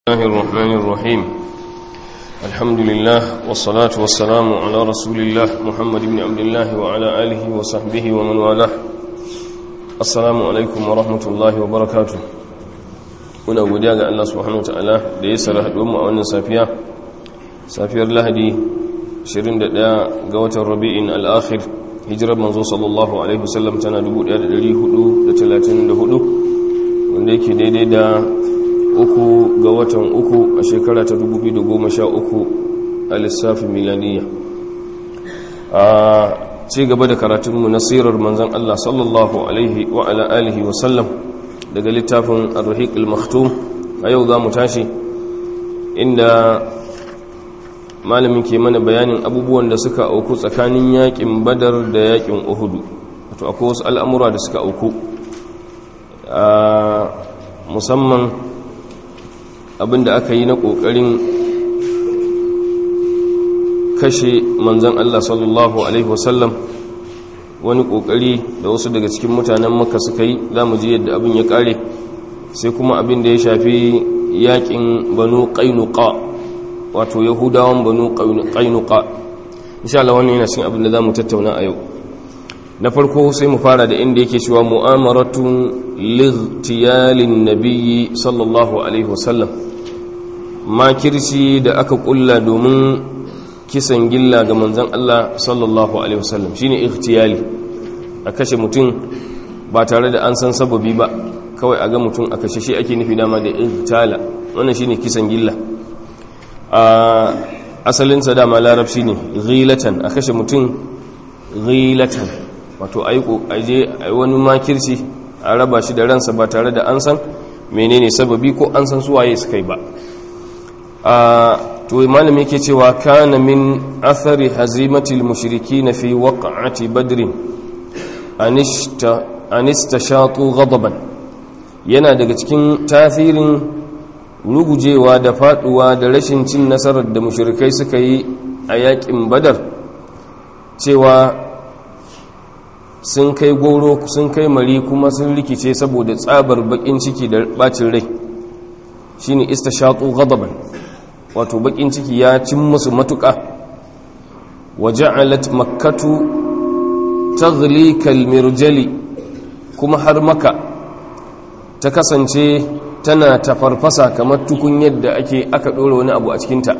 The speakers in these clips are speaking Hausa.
الله الرحمن الرحيم الحمد لله والصلاة والسلام على رسول الله محمد بن عبد الله وعلى آله وصحبه ومن والاه السلام عليكم ورحمة الله وبركاته muna godiya ga Allah subhanahu wataala da ya sara haɗuwar mu a wannan safiya safiyar Lahadi 21 ga watan Rabi'in al-Akhir hijirar manzo sallallahu alaihi wasallam tana 1434 wanda yake daidai da uku ga watan uku a shekara ta 2013 a lissafin milaniya a ci gaba da karatunmu na sirar manzan Allah sallallahu alaihi wa ala alihi wa sallam daga littafin ar-rahiq al-maktum a yau za mu tashi inda malamin ke mana bayanin abubuwan da suka auku tsakanin yakin badar da yakin uhudu wato akwai wasu al'amura da suka auku musamman abinda aka yi na ƙoƙarin kashe manzan Allah sallallahu Alaihi wasallam wani ƙoƙari da wasu daga cikin mutanen maka suka yi za mu ji yadda abin ya ƙare sai kuma abin da ya shafi yaƙin banu ƙainuka wato yahudawan banu ƙainuka insha Allah wannan yana cikin abin da za mu tattauna a yau na farko sai mu fara da inda yake cewa mu'amaratun lightiyalin nabiyyi sallallahu alaihi wasallam makirci da aka kulla domin kisan gilla ga manzon Allah sallallahu alaihi wasallam shine ikhtiyali a kashe mutum ba tare da an san sababi ba kawai a ga mutum a kashe shi ake nufi dama da ikhtala wannan shine kisan gilla a asalinsa dama larabci ne ghilatan a kashe mutum ghilatan wato aje wani makirci a raba shi da ransa ba tare da an san menene sababi ko an san suwaye suka yi ba to malami yake cewa kana min athari hazimatil mushrikin fi waq'ati badr anishta anistashatu ghadaban yana daga cikin tasirin rugujewa da faduwa da rashin cin nasarar da mushrikai suka yi a yakin badar cewa sun kai goro sun kai mari kuma sun rikice saboda tsabar bakin ciki da bacin rai shine istashaqu ghadaban wato bakin ciki ya cin musu matuka waja'alat makkatu taghli kalmirjali kuma har maka ta kasance tana tafarfasa kamar tukun yadda ake aka dora wani abu a cikinta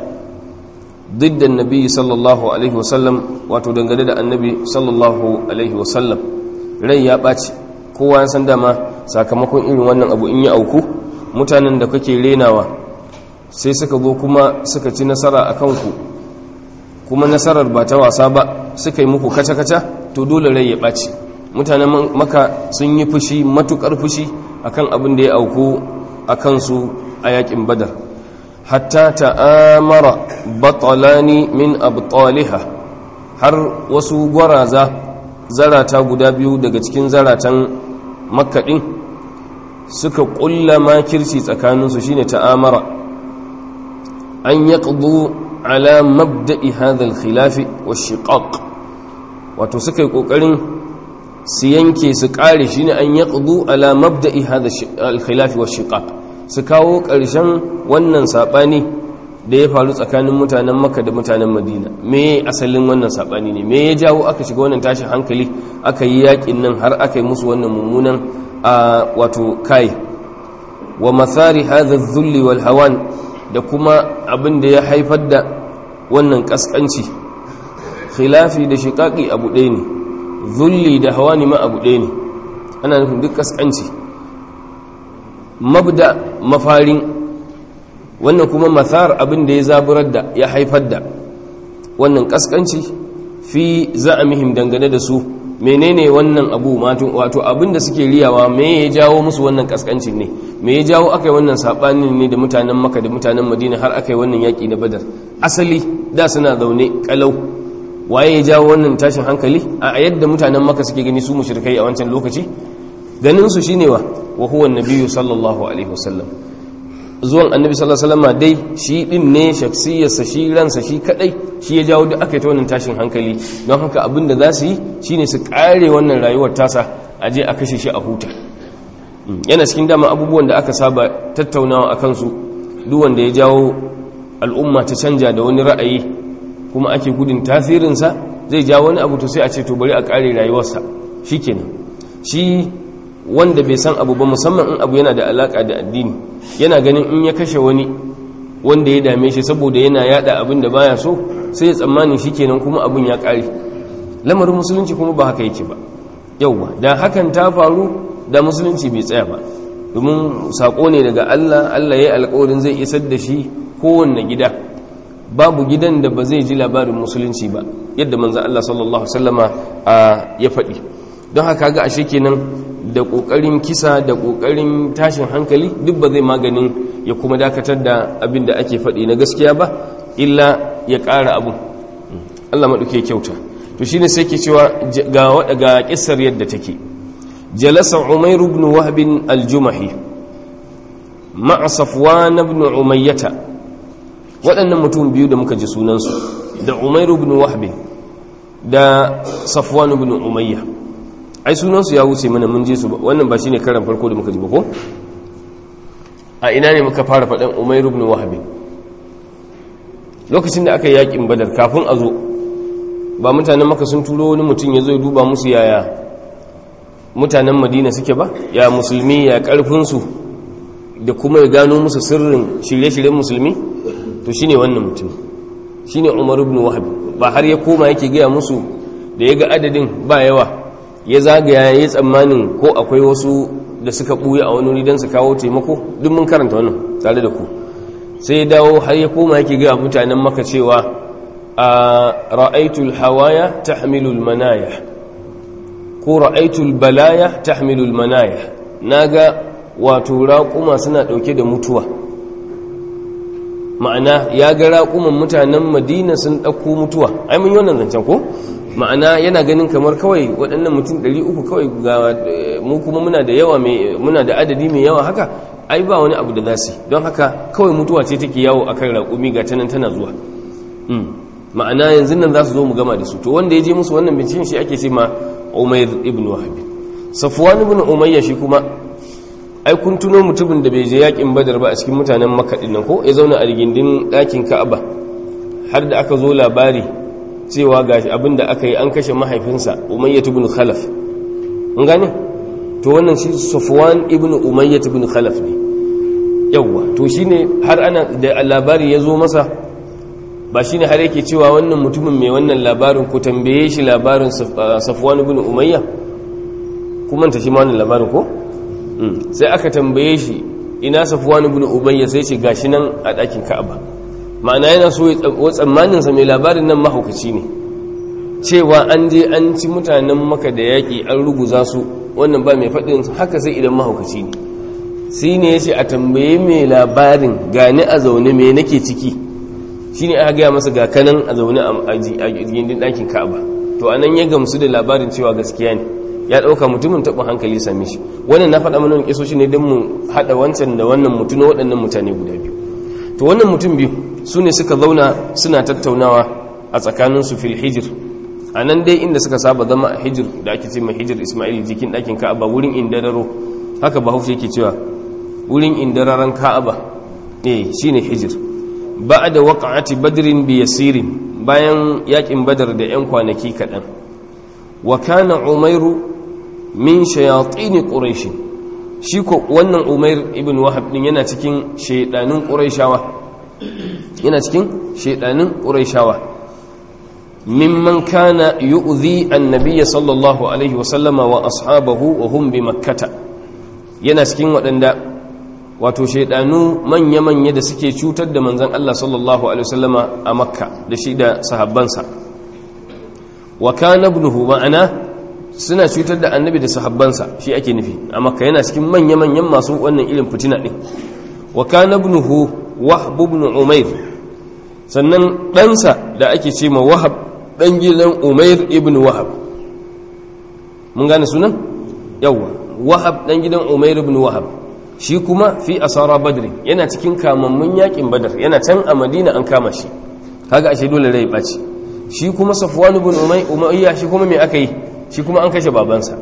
ضد النبي صلى الله عليه وسلم wato dangane da annabi sallallahu alaihi wasallam rai ya ɓaci kowa ya san dama sakamakon irin wannan abu in ya auku mutanen da kake renawa sai suka zo kuma suka ci nasara a kanku kuma nasarar ba ta wasa ba suka yi muku kaca-kaca to dole rai ya ɓaci mutanen maka sun yi fushi matukar fushi akan abin da ya auku a kansu a yakin badar hatta ta'amara batalani min abtaliha har wasu gwaraza zarata guda biyu daga cikin zaratan makkaɗin suka ƙulla makirci tsakaninsu shine ta'amara an yaqdu ala mabda'i hadha al-khilaf wash-shiqaq wato suka yi kokarin su yanke su kare shine an yaqdu ala mabda'i hadha al-khilaf wash-shiqaq su kawo ƙarshen wannan saɓani da ya faru tsakanin mutanen makka da mutanen madina me asalin wannan saɓani ne me ya jawo aka shiga wannan tashin hankali aka yi yaƙin nan har aka yi musu wannan mummunan a wato kai wa mathari hadha dhulli wal hawan da kuma abin da ya haifar da wannan kaskanci khilafi da shiqaqi abu ɗaya ne dhulli da hawani ma abu ɗaya ne ana nufin duk kaskanci mabda mafarin wannan kuma mathar abin da ya zaburar da ya haifar da wannan kaskanci fi za'amihim dangane da su menene wannan abu wato abin da suke riyawa me ya jawo musu wannan kaskancin ne me ya jawo aka yi wannan sabanin ne da mutanen maka da mutanen madina har aka yi wannan yaƙi na badar asali da suna zaune kalau waye ya jawo wannan tashin hankali a yadda mutanen maka suke gani su mushrikai a wancan lokaci ganin su shine wa wa huwa annabiyyu sallallahu alaihi wasallam zuwan annabi sallallahu alaihi wasallam dai shi din ne shaksiyarsa shi ransa shi kadai shi ya jawo da aka yi ta wannan tashin hankali don haka abin da za su yi shine su kare wannan rayuwar tasa a je a kashe shi a huta yana cikin dama abubuwan da aka saba tattaunawa a kansu duk wanda ya jawo al'umma ta canja da wani ra'ayi kuma ake gudun tasirinsa zai jawo wani abu to sai a ce to bari a kare rayuwarsa shikenan shi wanda bai san abu ba musamman in abu yana da alaka da addini yana ganin in ya kashe wani wanda ya dame shi saboda yana yada abin da baya so sai ya tsammani shikenan kuma abin ya kare lamarin musulunci kuma ba haka yake ba yauwa da hakan ta faru da musulunci bai tsaya ba domin sako ne daga Allah Allah ya yi alkawarin zai isar da shi kowanne gida babu gidan da ba zai ji labarin musulunci ba yadda manzan Allah sallallahu Wasallama ya faɗi don haka ga ashe kenan da ƙoƙarin kisa da ƙoƙarin tashin hankali duk ba zai maganin ya kuma dakatar da abin da ake faɗi na gaskiya ba illa ya ƙara abu Allah maɗauke kyauta to shine sai ke cewa ga ga kissar yadda take jalasa umayr ibn wahb al-jumahi ma'a safwan ibn umayyah waɗannan mutum biyu da muka ji sunansu da umayr ibn wahb da safwan ibn umayyah ai sunansu ya wuce mana mun ji su wannan ba shine karan farko da muka ji ba ko a ina ne muka fara faɗan umayr ibn wahb lokacin da aka yi yakin badar kafin a zo ba mutanen maka sun turo wani mutum ya zo ya duba musu yaya mutanen madina suke ba ya musulmi ya karfinsu da kuma ya gano musu sirrin shirye-shiryen musulmi to shine wannan mutum shine umar ibn wahab ba har ya koma yake gaya musu da ya ga adadin ba yawa ya zagaya ya tsammanin ko akwai wasu da suka buya a wani wuri don su kawo taimako duk mun karanta wannan tare da ku sai ya dawo har ya koma yake gaya mutanen maka cewa a ra'aitul hawaya tahmilul manaya ko ra'aitul balaya tahmilul manaya naga wato raƙuma suna ɗauke da mutuwa ma'ana ya ga raƙuman mutanen madina sun ɗauko mutuwa ai mun yi wannan zancen ko ma'ana yana ganin kamar kawai waɗannan mutum 300 kawai ga mu kuma muna da yawa muna da adadi mai yawa haka ai ba wani abu da za su don haka kawai mutuwa ce take yawo akan raƙumi ga tanan tana zuwa ma'ana yanzu nan za su zo mu gama da su to wanda ya je musu wannan binciken shi ake ce ma umair ibn wahab safwan ibn umayya shi kuma ai kun tuno mutumin da bai je yakin badar ba a cikin mutanen makka din nan ko ya zauna a rigindin ɗakin ka'aba har da aka zo labari cewa gashi abin da aka yi an kashe mahaifinsa umayya ibn khalaf mun gane to wannan shi safwan ibn umayya ibn khalaf ne yawwa to shine har ana da labari ya zo masa ba shi ne har yake cewa wannan mutumin mai wannan labarin ku tambaye shi labarin safwan ibn umayya kuma ta shi ma wannan labarin ko sai aka tambaye shi ina safwan ibn umayya sai ce gashi nan a ɗakin ka'aba ma'ana yana so ya tsammanin sa mai labarin nan mahaukaci ne cewa an je an ci mutanen maka da yaƙi an ruguza su wannan ba mai faɗin haka sai idan mahaukaci ne sai ne ya ce a tambaye mai labarin gani a zaune me nake ciki shi ne aka gaya masa ga kanan a zaune a gindin ɗakin ka'aba to a nan ya gamsu da labarin cewa gaskiya ne ya ɗauka mutumin taɓin hankali same shi wannan na faɗa mana ƙiso shi ne don mu haɗa wancan da wannan mutum na waɗannan mutane guda biyu to wannan mutum biyu su ne suka zauna suna tattaunawa a tsakaninsu fil hijir a nan dai inda suka saba zama a hijir da ake ce mai hijir ismail jikin ɗakin ka'aba wurin indararo haka bahaushe yake cewa wurin indararen ka'aba ne shine hijir ba da waƙa'ati badrin bi yasirin bayan yakin badar da 'yan kwanaki kaɗan wa kana umairu min shayatini ƙuraishi shi ko wannan umair ibn wahab din yana cikin shaidanin ƙuraishawa yana cikin shaidanin ƙuraishawa mimman kana yu'zi annabiyya sallallahu alaihi wa sallama wa ashabahu wa hum bi makkata yana cikin waɗanda wato shaidanu manya-manya da suke cutar da manzan Allah sallallahu Alaihi wasallama a makka da shi da sahabbansa wa kana ibnuhu ma'ana suna cutar da annabi da sahabbansa shi ake nufi a makka yana cikin manya-manyan masu wannan irin fitina ɗin wa kana ibnuhu wahab ibn umair sannan ɗansa da ake ce ma wahab ɗan gidan umair ibn wahab mun gane sunan yawwa wahab ɗan gidan umair ibn wahab shi kuma fi asara badri yana cikin kamammun yakin badar yana can a madina an kama shi kaga ashe dole rai ɓaci shi kuma safwan ibn umayya shi kuma me aka yi shi kuma an kashe babansa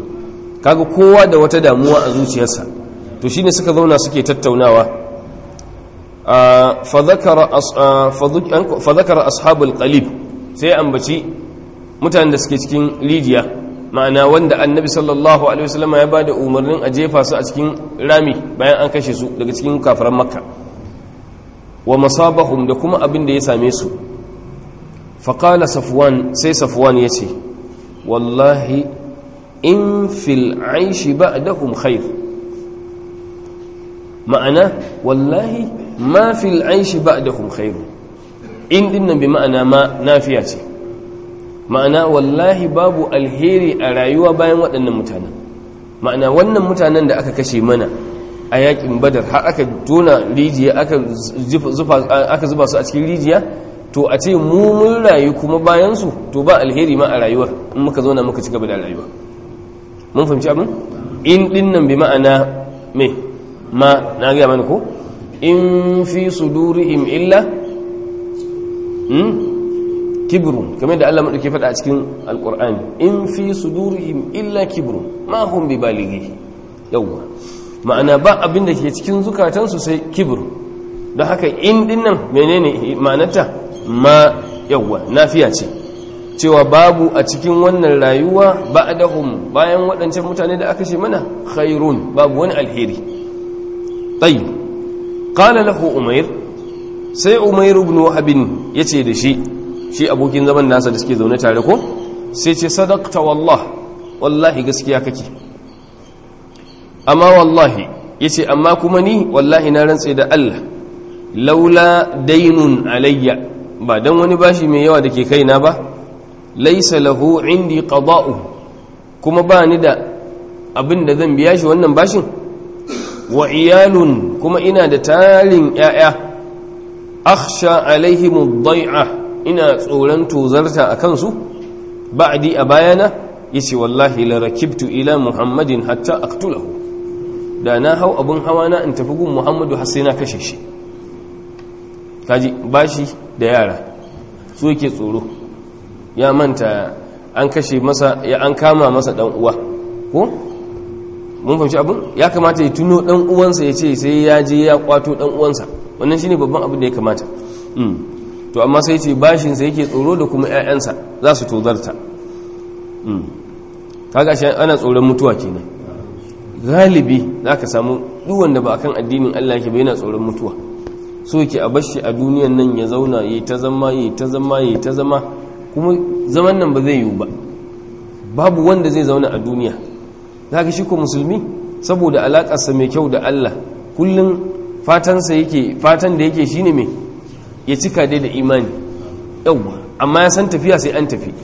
kaga kowa da wata damuwa a zuciyarsa to shine suka zauna suke tattaunawa fa zakara ashabul qalib sai ambaci mutanen da suke cikin rijiya ma'ana wanda annabi sallallahu alaihi wasallam ya bada umarnin a jefa su a cikin rami bayan an kashe su daga cikin kafiran makka wa masabahum da kuma abin da ya same su faƙala safwan sai safwan ya ce wallahi in fil aishi ba'dahum khair ma'ana wallahi ma fil aishi ba'dahum khair in dinnan bi ma'ana ma nafiya ce ma'ana wallahi babu alheri a rayuwa bayan waɗannan mutanen ma'ana wannan mutanen da aka kashe mana a yakin badar har aka tona rijiya aka zuba su a cikin rijiya to a ce mu mun rayu kuma bayansu to ba alheri ma a rayuwar in muka zo na muka ci gaba da rayuwa mun fahimci abin in dinnan bi ma'ana me ma na gaya mana ko in fi sudurihim illa kibrun kamar da Allah madauke faɗa a cikin alqur'ani in fi sudurihim illa kibrun ma hum bi balighi yawwa ma'ana ba abin da ke cikin zukatansu sai kibir don haka in dinnan menene ma'anarta ma yawwa nafiya ce cewa babu a cikin wannan rayuwa ba'dahum bayan waɗancan mutane da aka ce mana khairun babu wani alheri tayyib qala lahu umair sai umair ibn wahab yace da shi shi abokin zaman nasa da suke zaune tare ko sai ce sadaqta wallah wallahi gaskiya kake amma wallahi yace amma kuma ni wallahi na rantse da Allah laula dainun alayya ba dan wani bashi mai yawa dake kaina ba laysa lahu indi qada'u kuma ba ni da abin da zan biya shi wannan bashin wa iyalun kuma ina da tarin yaya akhsha alaihim ad-dai'a ina tsoron tozarta akan su ba'di a bayana yace wallahi la rakibtu ila muhammadin hatta aqtulahu da na hau abin hawa na in tafi gun muhammadu har sai na kashe shi kaji bashi da yara su yake tsoro ya manta an kashe masa ya an kama masa dan uwa ko mun fahimci abin ya kamata ya tuno dan uwansa ya ce sai ya je ya kwato dan uwansa wannan shine babban abin da ya kamata to amma sai ce bashin sa yake tsoro da kuma ƴaƴansa za su tozarta kaga shi ana tsoron mutuwa kenan galibi za ka samu duwanda ba a kan addinin Allah ke yana tsoron mutuwa so yake a bashi a duniyan nan ya zauna ya ta zama ya ta zama ya ta zama kuma zaman nan ba zai yiwu ba babu wanda zai zauna a duniya za ka shi ko musulmi saboda alaƙarsa mai kyau da Allah kullum fatansa yake fatan da yake shine mai ya cika dai da imani yauwa amma ya san tafiya sai an tafi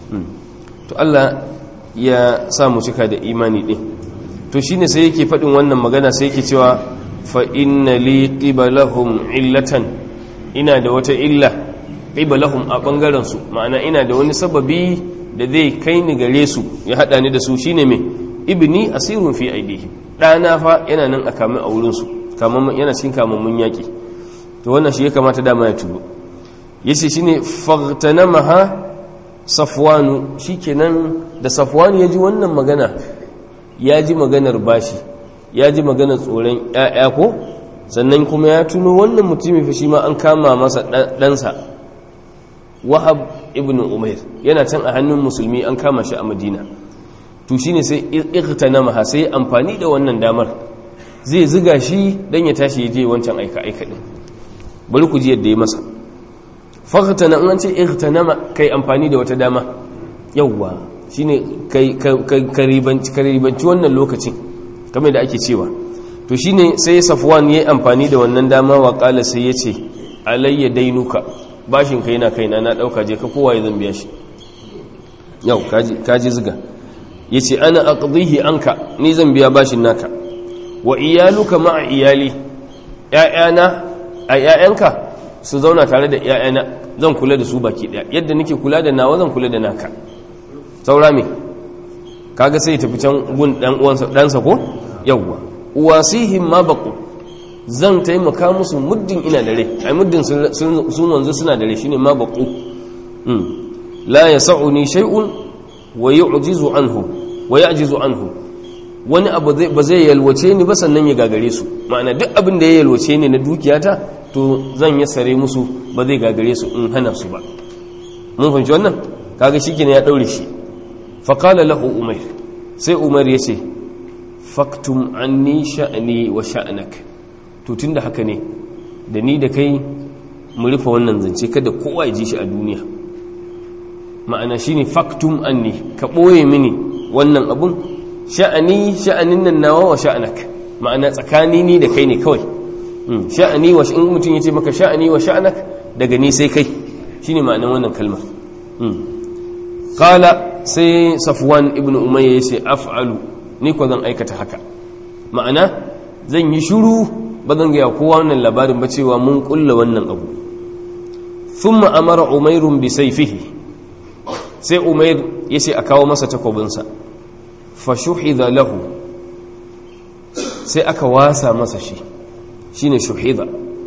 to Allah ya sa mu cika da imani din to shine sai yake faɗin wannan magana sai yake cewa fa inna li qibalahum illatan ina da wata illa qibalahum a bangaren su ma'ana ina da wani sababi da zai kai ni gare su ya hada ni da su shine me ibni asirun fi aidihi dana fa yana nan a kamin a wurin su kaman yana cikin kamammun yaki to wannan shi ya kamata dama ya tubo yace shine faghtanamaha safwanu shikenan da safwanu ya ji wannan magana ya ji maganar bashi ya ji maganar tsoron ‘ya'ya ko sannan kuma ya tuno wannan mutumin fi shi ma an kama masa ɗansa wahab ibn umair yana can a hannun musulmi an kama shi a madina to shi ne sai na maha sai amfani da wannan damar zai ziga shi don ya tashi ya je wancan aika-aika ɗin bari ku ji yadda ya masa fakhtana in an ce ightanama kai amfani da wata dama yawwa shine ka ribanci wannan lokacin kamar da ake cewa to shine sai safwan yayi amfani da wannan dama wa qala sai yace alayya dainuka bashin kai na kaina na dauka je ka kowa zan biya shi yau kaji kaji ziga yace ana aqdihi anka ni zan biya bashin naka wa iyaluka ma'a iyali ƴaƴana a ƴaƴanka su zauna tare da ƴaƴana zan kula da su baki daya yadda nake kula da nawa zan kula da naka saura me kaga sai tafi can gun dan uwansa dansa ko yawwa uwasihim ma baqu zan taimaka musu muddin ina da rai ai muddin sun wanzu suna da rai shine ma baqu mm la yas'uni shay'un wa yu'jizu anhu wa ya'jizu anhu wani abu ba zai yalwace ni ba sannan ya gagare su ma'ana duk abin da ya yalwace ni na dukiyata to zan yi sare musu ba zai gagare su in hana su ba mun fahimci wannan kaga shikenan ya daure shi fa qala lahu umayr sai umar ya ce faktum anni sha'ni wa sha'nak to tunda haka ne da ni da kai mu rufe wannan zance kada kowa ya ji shi a duniya ma'ana shine faktum anni ka boye mini wannan abun sha'ani sha'anin nan nawa wa sha'anak ma'ana tsakani ni da kai ne kawai sha'ani wa in mutum yace maka sha'ani wa sha'anak daga ni sai kai shine ma'anar wannan kalmar qala sai safwan ibnu umayya yace af'alu ni ko zan aikata haka ma'ana zan yi shiru ba zan ga kowa wannan labarin ba cewa mun kulla wannan abu thumma amara umairun bi sayfihi sai umair yace a kawo masa takobinsa fashuhida lahu sai aka wasa masa shi shine shuhida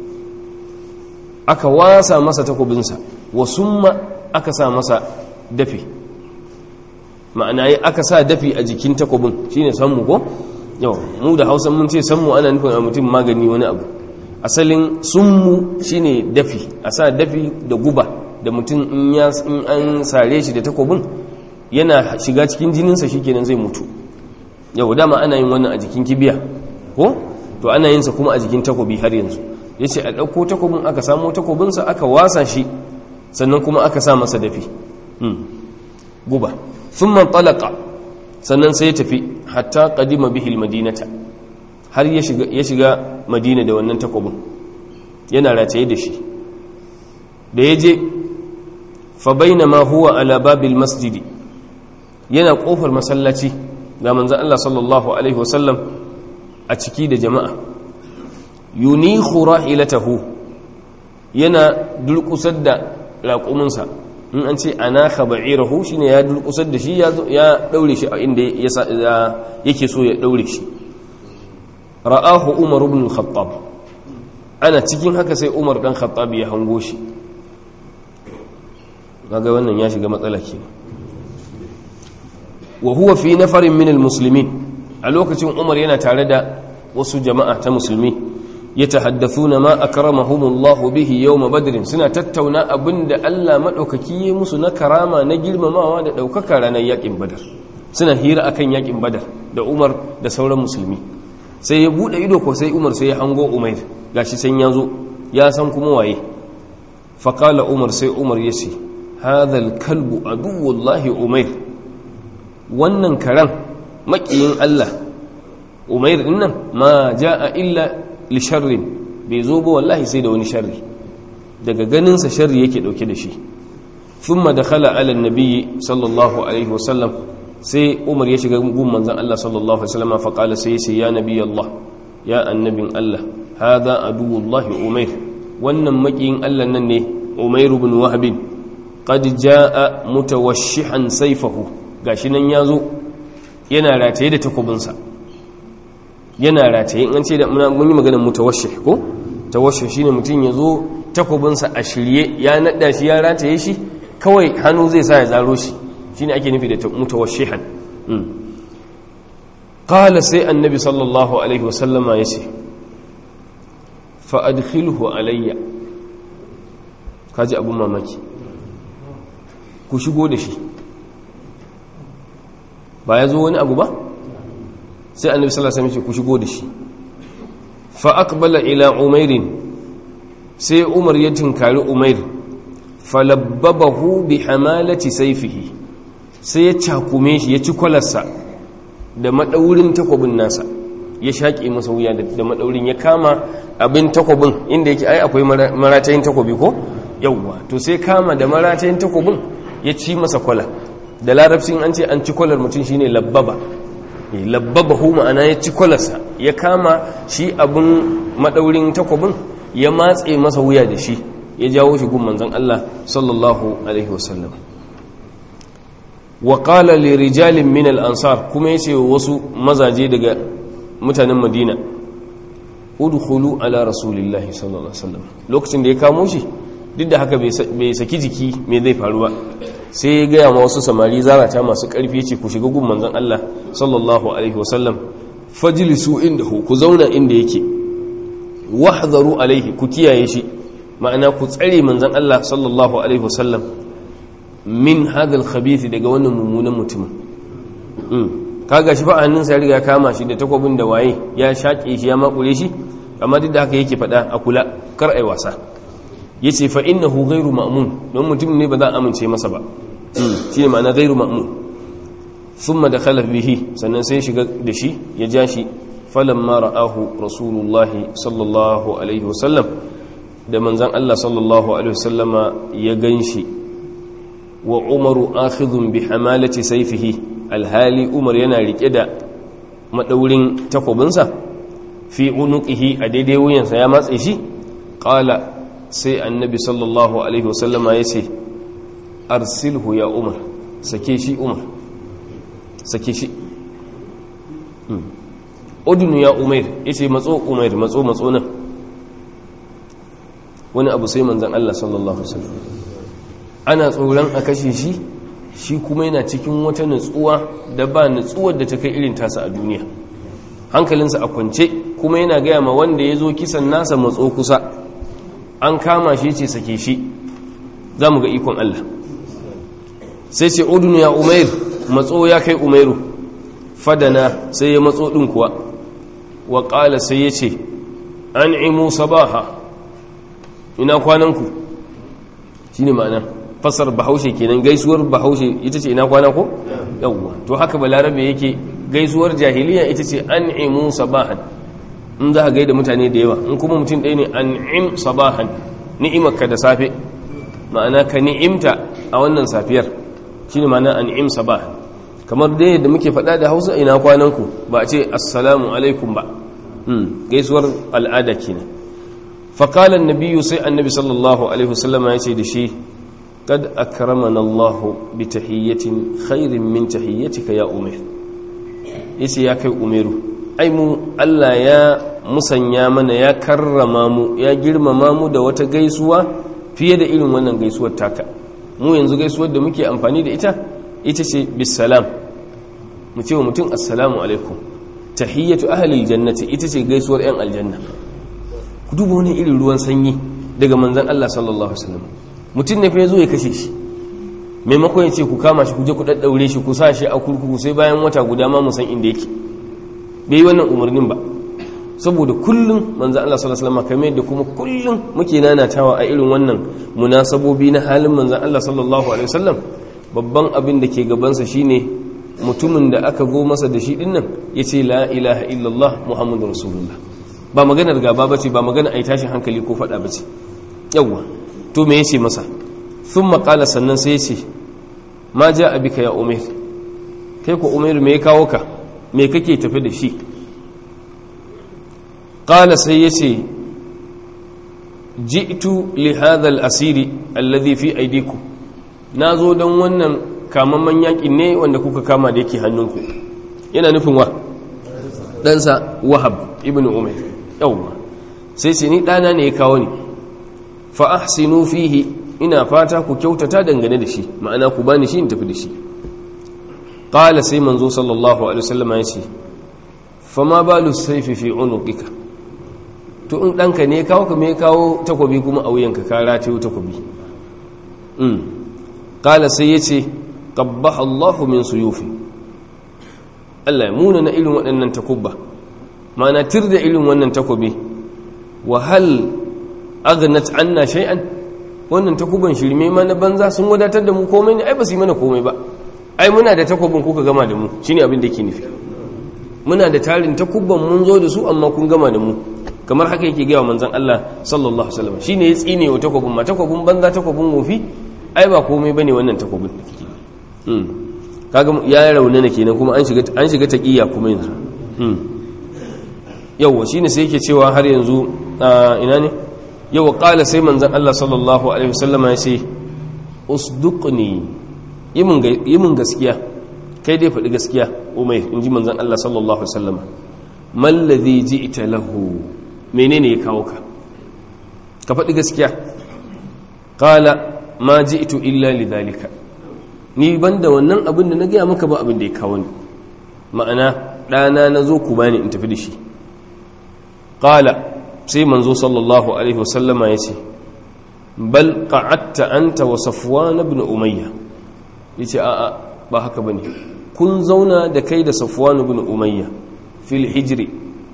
aka wasa masa takobinsa wa summa aka sa masa dafi ma'ana yi aka sa dafi a jikin takobin shine sammu ko yau mu da hausa mun ce sammu ana nufin a mutum magani wani abu asalin summu shine dafi a sa dafi da guba da mutum in an sare shi da takobin yana shiga cikin jininsa shikenan zai mutu yau dama ana yin wannan a jikin kibiya ko to ana yinsa kuma a jikin takobi har yanzu ya ce a ɗauko takobin aka samo takobinsa aka wasa shi sannan kuma aka sa masa dafi guba sun man talaka sannan sai ya tafi hatta kadima bihil madinata har ya shiga madina da wannan takobin yana rataye da shi da ya je fa baina ma huwa ala babil masjidi yana kofar masallaci ga manzan Allah sallallahu Alaihi wasallam a ciki da jama'a yunihu rahilatahu yana dulkusar da raƙuminsa in an ce ana khaba'irahu shi ne ya dulkusar da shi ya ɗaure shi a inda yake so ya ɗaure shi ra'ahu umar ibn khattab ana cikin haka sai umar ɗan khattab ya hango shi ga wannan ya shiga matsala kenan wa huwa fi nafarin min almuslimin a lokacin umar yana tare da wasu jama'a ta musulmi ya tahaddathuna ma akramahumullahu bihi yawm badr suna tattauna abinda Allah madaukaki ya musu na karama na girmamawa da daukaka ranar yakin badar suna hira akan yakin badar da umar da sauran musulmi sai ya bude ido ko sai umar sai ya hango umair gashi san yazo ya san kuma waye faqala umar sai umar yace hadha alkalbu aduwullahi umair wannan karan makiyin Allah umair din nan ma jaa illa li sharrin bai zo ba wallahi sai da wani sharri daga ganin sa sharri yake dauke da shi thumma dakhala ala an-nabi sallallahu alaihi wasallam sai umar ya shiga gun manzon Allah sallallahu alaihi wasallam fa qala sai sai ya nabi Allah ya annabin Allah hada aduwullahi umair wannan makiyin Allah nan ne umair ibn wahb qad jaa mutawashshihan sayfahu gashi nan ya zo yana rataye da takobinsa yana rataye an ce da mun yi maganar mutawashih ko tawashih shine mutum ya zo takobinsa a shirye ya nada shi ya rataye shi kawai hannu zai sa ya zaro shi shine ake nufi da mutawashihan qala sai annabi sallallahu alaihi wasallama yace fa adkhilhu alayya kaji abun mamaki ku shigo da shi ba ya zo wani abu ba sai annabi sallallahu alaihi wasallam ku shigo da shi fa aqbala ila umairin sai umar ya tinkari umair falabbabahu bi hamalati sayfihi sai ya cakume shi ya ci kwalarsa da madaurin takobin nasa ya shaƙe masa wuya da madaurin ya kama abin takobin inda yake ai akwai maratayin takobi ko yawwa to sai kama da maratayin takobin ya ci masa kwala da larabcin an ce an ci kwalar mutum shine labbaba labbaba hu ma'ana ya ci kwalarsa ya kama shi abin madaurin takobin ya matse masa wuya da shi ya jawo shi gun manzon Allah sallallahu alaihi wasallam wa qala li rijalin min al ansar kuma yace wasu mazaje daga mutanen Madina udkhulu ala rasulillahi sallallahu alaihi wasallam lokacin da ya kamo shi duk da haka bai saki jiki me zai faru ba sai ya gaya ma wasu samari zarata masu ƙarfi ce ku shiga gun manzon Allah sallallahu alaihi wasallam fajlisu indahu ku zauna inda yake wahdharu alaihi ku kiyaye shi ma'ana ku tsare manzon Allah sallallahu alaihi wasallam min hadha al-khabith daga wannan mummunan mutumin kaga shi fa hannunsa ya riga kama shi da takwabin da waye ya shaƙe shi ya makure shi amma duk da haka yake faɗa a kula kar ai wasa yace fa innahu ghairu ma'mun don mutum ne ba za a amince masa ba shi ne ma'ana ghairu ma'mun thumma dakhala bihi sannan sai shiga da shi ya ja shi falamma ra'ahu rasulullah sallallahu alaihi wasallam da manzon Allah sallallahu alaihi wasallama ya ganshi wa umaru akhidhun bi hamalati sayfihi alhali umar yana rike da madaurin takobinsa fi unuqihi a daidai wuyansa ya matse shi qala sai annabi sallallahu alaihi wasallama yace arsilhu ya umar sake shi umar sake shi udunu ya umair yace matso umair matso matso nan wani abu sai manzon Allah sallallahu alaihi wasallam ana tsoron a kashe shi shi kuma yana cikin wata nutsuwa da ba nutsuwar da ta kai irin tasa a duniya hankalinsa a kwance kuma yana gaya ma wanda ya zo kisan nasa matso kusa an kama shi ce sake shi za mu ga ikon Allah sai ce udunu ya umair matso ya kai umairu fadana sai ya matso ɗin kuwa wa ƙala sai ya ce an imu sabaha ina kwananku shi ne ma'ana fasar bahaushe kenan gaisuwar bahaushe ita ce ina kwana ko yawwa to haka balarabe yake gaisuwar jahiliya ita ce an'imu sabahan in za ka gaida mutane da yawa in kuma mutum ɗaya ne an'im sabahan ni'imarka da safe ma'ana ka ni'imta a wannan safiyar shine ma'ana an'im sabahan kamar dai da muke faɗa da Hausa ina kwananku ba a ce assalamu alaikum ba gaisuwar al'ada kenan faqala an-nabiyyu sai annabi sallallahu alaihi wasallama ya ce da shi قد أكرمنا الله بتحية خير من تحيتك يا أمير yace ya kai umeru ai mu Allah ya musanya mana ya karrama mu ya girmama mu da wata gaisuwa fiye da irin wannan gaisuwar taka mu yanzu gaisuwar da muke amfani da ita ita ce bisalam mu ce wa mutum assalamu alaikum tahiyyatu ahli aljannati ita ce gaisuwar yan aljanna ku duba wani irin ruwan sanyi daga manzon Allah sallallahu alaihi wasallam mutum ne fa ya zo ya kashe shi maimakon ya ce ku kama shi ku je ku daddaure shi ku sa shi a kurkuku sai bayan wata guda ma musan inda yake bai yi wannan umarnin ba saboda kullum manzan Allah sallallahu alaihi wasallam kamar da kuma kullum muke nanatawa a irin wannan munasabobi na halin manzan Allah sallallahu alaihi wasallam babban abin da ke gabansa shine mutumin da aka go masa da shi dinnan yace la ilaha illallah muhammadur rasulullah ba maganar gaba bace ba magana ai tashin hankali ko fada bace yawwa to me yace masa sun maƙala sannan sai yace ma ja abika ya umar kai ko umar me ya kawo ka me kake tafi da shi ƙala sai yace ji'tu li hadha al-asiri alladhi fi aydikum nazo don wannan kamamman yakin ne wanda kuka kama da yake hannunku yana nufin wa ɗansa wahab ibn umar yawwa sai sai ni ɗana ne ya kawo ni fa ahsinu fihi ina fata ku kyautata dangane da shi ma'ana ku bani shi in tafi da shi qala sai manzo sallallahu alaihi wasallam ya ce fa ma balu sayfi fi unuqika to in danka ne kawo ka me kawo takobi kuma a wuyanka ka ratayo takobi um qala sai yace qabbaha Allahu min suyufi Allah ya muna na irin waɗannan takubba ma'ana tirda irin wannan takobi wa hal aghnat anna shay'an wannan takuban shirme ma na banza sun wadatar da mu komai ne ai ba su yi mana komai ba ai muna da takubin kuka gama da mu shine abin da yake nufi muna da tarin takubban mun zo da su amma kun gama da mu kamar haka yake gaya manzon Allah sallallahu alaihi wasallam shine ya tsine wa takubin ma takubin banza takubin wofi ai ba komai bane wannan takubin da kike hmm kaga ya raunana kenan kuma an shiga an shiga taqiya kuma yanzu hmm yawa shine sai yake cewa har yanzu ina ne yau ƙala sai manzan Allah sallallahu Alaihi wasallama ya ce usduqni yi mun gaskiya kai dai faɗi gaskiya umar in ji manzan Allah sallallahu Alaihi wasallama mallazi ji ita lahu menene ya kawo ka ka faɗi gaskiya ƙala ma ji ito illa lidhalika ni ban da wannan abin da na gaya maka ba abin da ya kawo ni ma'ana ɗana na zo ku bani in tafi da shi ƙala sai manzo sallallahu alaihi wasallama ya ce bal qa'atta anta wa safwan ibn umayya yace a'a ba haka bane kun zauna da kai da safwan ibn umayya fil hijri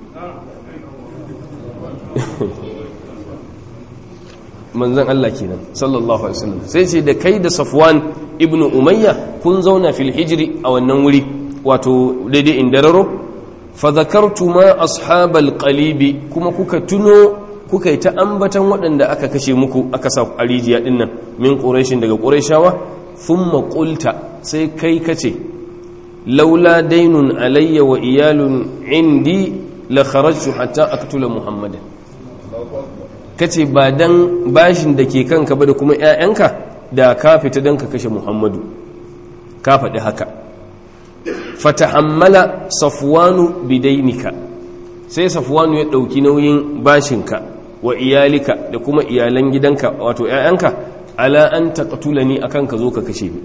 manzon Allah kenan sallallahu alaihi wasallam sai ce da kai da safwan ibn umayya kun zauna fil hijri a wannan wuri wato daidai indararo fa zakartu ma ashabal qalibi kuma kuka tuno kuka yi ta ambatan waɗanda aka kashe muku aka sa a rijiya ɗin nan min ƙureshin daga ƙureshawa sun maƙulta sai kai kace laula dainun alayya wa iyalun indi la kharajtu hatta aqtula muhammadan kace ba dan bashin da ke kanka ba da kuma ƴaƴanka da ka fita dan ka kashe muhammadu ka faɗi haka fatahammala safwanu bidainika sai safwanu ya ɗauki nauyin bashinka wa iyalika da kuma iyalan gidanka wato ‘ya'yanka ala an taƙatula ni akan ka zo ka kashe ni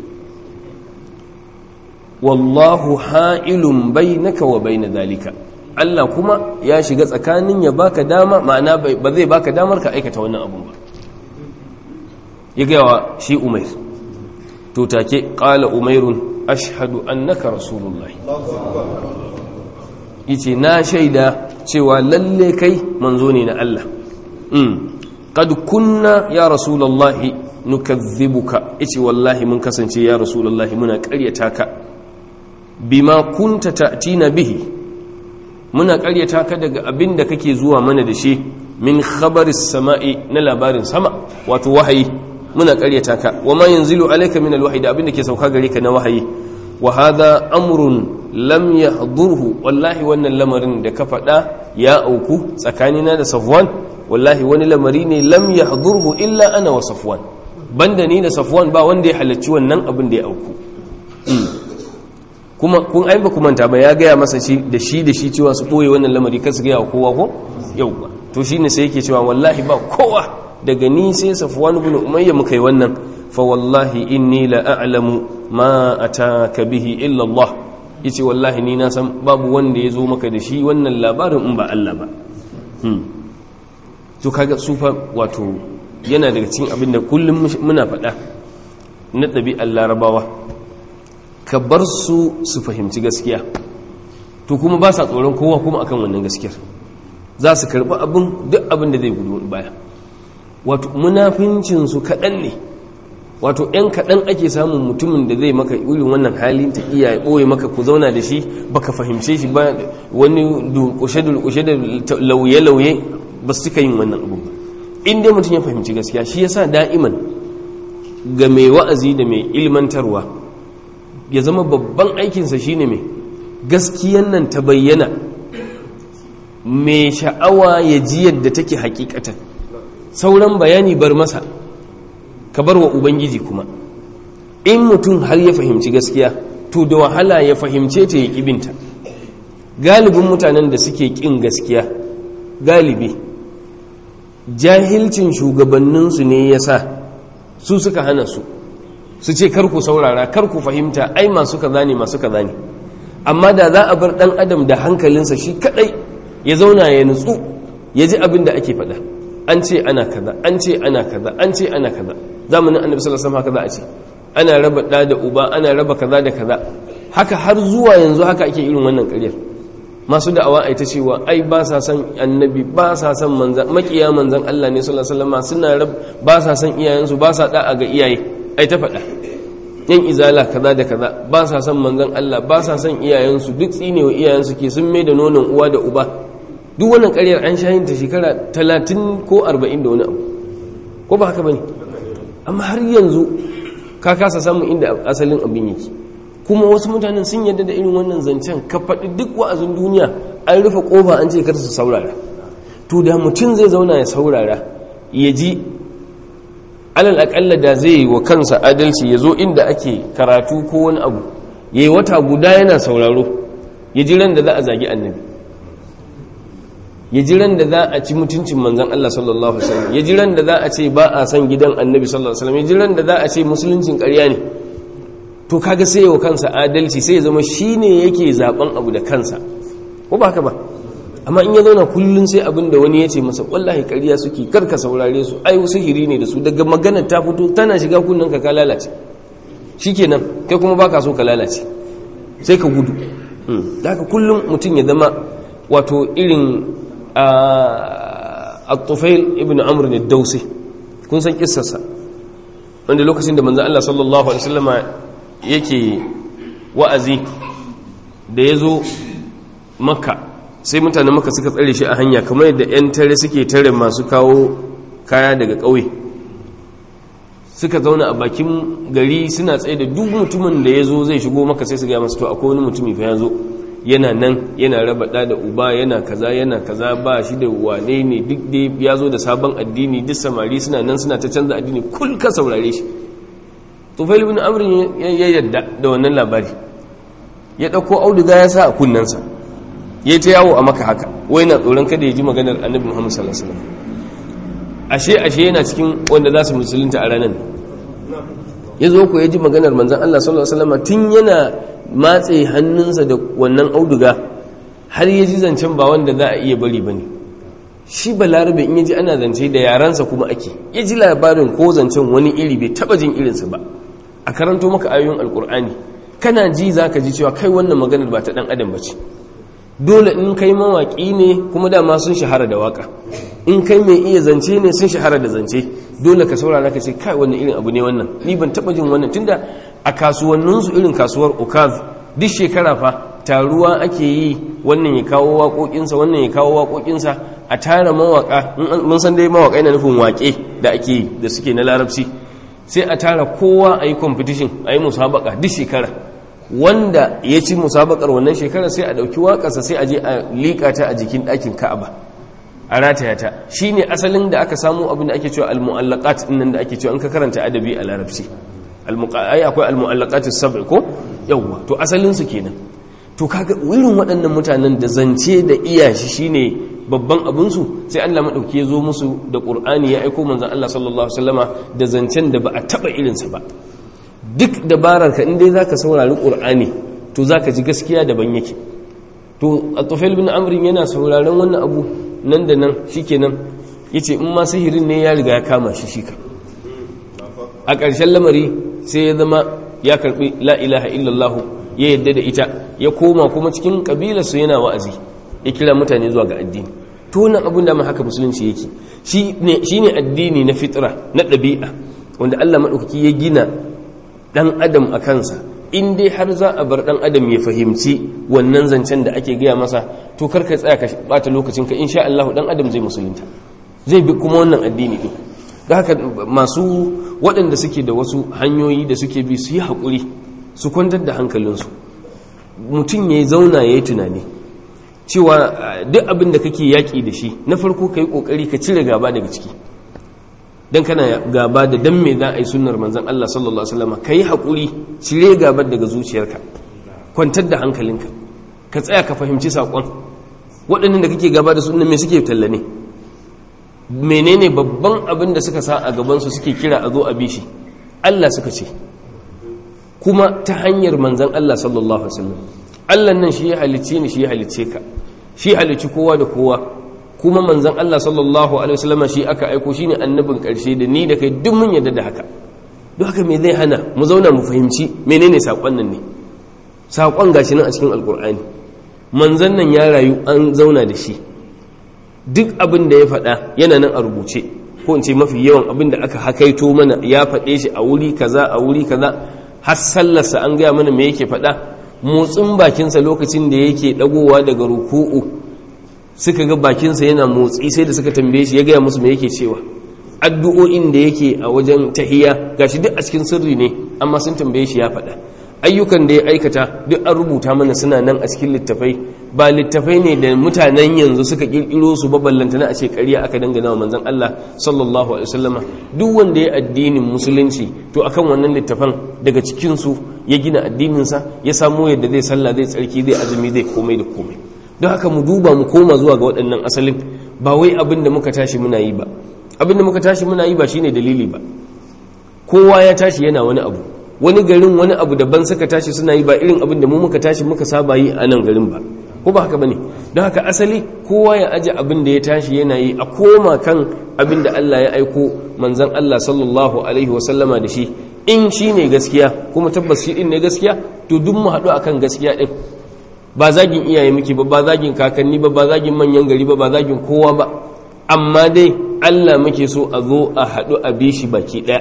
wallahu ha'ilun bainaka wa baina zalika Allah kuma ya shiga tsakanin ya baka dama ma'ana ba zai baka damar ka aikata wannan abun ba ya gaya wa shi umair to take ƙala umairun ashhadu annaka rasulullahi yace na shaida cewa lalle kai manzo ne na Allah qad kunna ya rasulullahi nukazzibuka yace wallahi mun kasance ya rasulullahi muna ƙaryata ka bima kunta ta'tina bihi muna ƙaryata ka daga abin da kake zuwa mana da shi min khabaris sama'i na labarin sama wato wahayi muna ƙaryata ka wa ma yanzilu alayka min alwahyi da abin da ke sauka gare ka na wahayi wa hadha amrun lam yahdurhu wallahi wannan lamarin da ka faɗa ya auku tsakanina da safwan wallahi wani lamari ne lam yahdurhu illa ana wa safwan banda ni da safwan ba wanda ya halarci wannan abin da ya auku kuma kun ai ba manta ba ya gaya masa shi da shi da shi cewa su boye wannan lamari kasu gaya wa kowa ko yau ba to shine sai yake cewa wallahi ba kowa daga ni sai safwan ibn umayya muka yi wannan fa wallahi inni la a'lamu ma ataka bihi illa Allah yace wallahi ni na san babu wanda ya zo maka da shi wannan labarin in ba Allah ba to kaga sufa wato yana daga cikin abin da kullum muna faɗa na ɗabi'ar larabawa ka bar su su fahimci gaskiya to kuma ba sa tsoron kowa kuma akan wannan gaskiyar za su karɓi abin duk abin da zai gudu baya wato munafincinsu kaɗan ne wato ‘yan kaɗan ake samun mutumin da zai maka irin wannan hali ta iya ɓoye maka ku zauna da shi baka fahimce shi ba wani dulkushe-dulkushe da lauye-lauye ba su cika yin wannan abu ba in dai mutum ya fahimci gaskiya shi yasa da'iman ga mai wa'azi da mai ilmantarwa ya zama babban aikinsa shine mai gaskiyan nan ta bayyana mai sha'awa ya ji yadda take hakikatan sauran bayani bar masa ka bar wa ubangiji kuma in mutum har ya fahimci gaskiya to da wahala ya fahimce ta ya ƙibinta galibin mutanen da suke ƙin gaskiya galibi jahilcin shugabanninsu ne ya sa su suka hana su su ce karku saurara karku fahimta ai masu kaza ne masu kaza ne amma da za a bar ɗan adam da hankalinsa shi kaɗai ya zauna ya nutsu ya ji abin da ake faɗa an ce ana kaza an ce ana kaza an ce ana kaza zamanin annabi sallallahu alaihi wasallam haka za a ce ana raba da da uba ana raba kaza da kaza haka har zuwa yanzu haka ake irin wannan ƙaryar masu da'awa ai ta cewa ai ba sa san annabi ba sa san manzan makiya manzan Allah ne sallallahu alaihi wasallam suna rab ba sa san iyayensu ba sa da'a ga iyaye ai ta faɗa yan izala kaza da kaza ba sa san manzan Allah ba sa san iyayensu duk tsinewa iyayensu ke sun mai da nonon uwa da uba duk wannan ƙaryar an shayin ta shekara talatin ko arba'in da wani abu ko ba haka ba ne amma har yanzu ka kasa samun inda asalin abin yake kuma wasu mutanen sun yadda da irin wannan zancen ka faɗi duk wa'azin duniya an rufe ƙofa an ce kar su saurara to da mutum zai zauna ya saurara ya ji alal aƙalla da zai yi wa kansa adalci ya zo inda ake karatu ko wani abu ya yi wata guda yana sauraro ya ji ran da za a zagi annabi ya ji ran da za a ci mutuncin manzan Allah sallallahu Alaihi wasallam ya ji ran da za a ce ba a san gidan annabi sallallahu Alaihi wasallam ya ji ran da za a ce musuluncin ƙarya ne to kaga sai yau kansa adalci sai ya zama shi ne yake zaben abu da kansa ko ba haka ba amma in ya zauna kullum sai abin da wani ya ce masa wallahi ƙarya suke karka saurare su ai sihiri ne da su daga maganar ta fito tana shiga kunnen ka ka lalace shikenan kai kuma baka so ka lalace sai ka gudu da haka kullum mutum ya zama wato irin al-tufail ibn amr ne dausi kun san kissarsa wanda lokacin da manzan Allah sallallahu alaihi wasallama yake wa'azi da ya zo makka sai mutane maka suka tsare shi a hanya kamar yadda 'yan tare suke tare masu kawo kaya daga ƙauye suka zauna a bakin gari suna tsaye da duk mutumin da ya zo zai shigo maka sai su gaya masu to akwai wani mutumi fa ya zo yana nan yana raba da da uba yana kaza yana kaza ba shi da wane ne duk da ya zo da sabon addini duk samari suna nan suna ta canza addini kul ka saurare shi tufail bin amrin ya yadda da wannan labari ya ɗauko auduga ya sa a kunnensa ya ta yawo a maka haka wai na tsoron kada ya ji maganar annabi muhammad sallallahu alaihi wasallam ashe ashe yana cikin wanda za su musulunta a ranar ya zo ku ya ji maganar manzan Allah sallallahu alaihi wasallam tun yana matse hannunsa da wannan auduga har ya ji zancen ba wanda za a iya bari bane shi balarabe in ya ji ana zance da yaransa kuma ake ya ji labarin ko zancen wani iri bai taba jin irinsa ba a karanto maka ayoyin alkur'ani kana ji za ka ji cewa kai wannan maganar ba ta dan adam ba ce dole in kai mawaƙi ne kuma dama sun shahara da waka in kai mai iya zance ne sun shahara da zance dole ka saurara ka ce kai wannan irin abu ne wannan ni ban taba jin wannan tunda a kasuwanninsu irin kasuwar ukaz duk shekara fa taruwa ake yi wannan ya kawo waƙoƙinsa wannan ya kawo waƙoƙinsa a tara mawaƙa mun san dai mawaƙa yana nufin waƙe da ake yi da suke na larabci sai a tara kowa a yi competition a yi musabaka duk shekara wanda ya ci musabakar wannan shekara sai a ɗauki waƙarsa sai a je a liƙa ta a jikin ɗakin ka'aba a rataya ta shi ne asalin da aka samu abin da ake cewa al-mu'allaqat nan da ake cewa in ka karanta adabi a larabci ai akwai al-mu'allaqat as-sab'i ko yawwa to asalin su kenan to kaga irin waɗannan mutanen da zance da iya shi shine babban abin su sai Allah madauki ya zo musu da Qur'ani ya aika manzon Allah sallallahu alaihi wasallama da zancen da ba a taba irin sa ba duk dabarar ka in dai zaka saurari Qur'ani to zaka ji gaskiya daban yake to At-Tufail bin Amr yana sauraron wannan abu nan da nan shikenan yace in ma sihirin ne ya riga ya kama shi shi ka a ƙarshen lamari sai ya zama ya karbi la ilaha illallah ya yadda da ita ya koma kuma cikin kabilarsu yana wa'azi ya kira mutane zuwa ga addini to wannan abin da ma haka musulunci yake shi ne addini na fitra na ɗabi'a wanda Allah maɗaukaki ya gina ɗan adam a kansa in dai har za a bar ɗan adam ya fahimci wannan zancen da ake gaya masa to kar ka tsaya ka bata lokacin ka insha Allah ɗan adam zai musulunta zai bi kuma wannan addini ɗin da haka masu waɗanda suke da wasu hanyoyi da suke bi su yi haƙuri su kwantar da hankalinsu mutum ya zauna ya yi tunani cewa duk abin da kake yaƙi da shi na farko ka yi ƙoƙari ka cire gaba daga ciki don kana gaba da dan me za a yi sunnar manzan Allah sallallahu Alaihi wasallam ka yi haƙuri cire gaba daga zuciyarka kwantar da hankalinka ka tsaya ka fahimci saƙon waɗannan da kake gaba da sunan me suke talla ne menene babban abin da suka sa a gabansu suke kira a zo a bishi Allah suka ce kuma ta hanyar manzan Allah sallallahu Alaihi wasallam Allah nan shi ya halicce ni shi ya halicce ka shi halicci kowa da kowa kuma manzan Allah sallallahu Alaihi wasallama shi aka aiko shi ne annabin ƙarshe da ni da kai duk mun yadda da haka duk haka me zai hana mu zauna mu fahimci menene saƙon nan ne saƙon gashi nan a cikin alƙur'ani manzan nan ya rayu an zauna da shi duk abin da ya faɗa yana nan a rubuce ko in ce mafi yawan abin da aka hakaito mana ya faɗe shi a wuri kaza a wuri kaza har sallarsa an gaya mana me yake faɗa motsin bakinsa lokacin da yake ɗagowa daga ruku'u suka ga bakinsa yana motsi sai da suka tambaye shi ya gaya musu me yake cewa addu'o'in da yake a wajen tahiya gashi duk a cikin sirri ne amma sun tambaye shi ya faɗa ayyukan da ya aikata duk an rubuta mana suna nan a cikin littafai ba littafai ne da mutanen yanzu suka kirkiro su ba ballantana a ce ƙarya aka dangana wa manzon Allah sallallahu alaihi wasallama duk wanda ya addinin musulunci to akan wannan littafan daga cikin su ya gina addinin sa ya samu yadda zai sallah zai tsarki zai azumi zai komai da komai don haka mu duba mu koma zuwa ga waɗannan asalin ba wai abin da muka tashi muna yi ba abin da muka tashi muna yi ba shine dalili ba kowa ya tashi yana wani abu wani garin wani abu daban suka tashi suna yi ba irin abin da mu muka tashi muka saba yi a nan garin ba ko ba haka bane don haka asali kowa ya aje abin da ya tashi yana yi a koma kan abin da Allah ya aiko manzon Allah sallallahu alaihi wa sallama da shi in shi ne gaskiya kuma tabbas shi din ne gaskiya to duk mu haɗu akan gaskiya din ba zagin iyaye muke ba ba zagin kakanni ba ba zagin manyan gari ba ba zagin kowa ba amma dai Allah muke so a zo a haɗu a bi shi baki ɗaya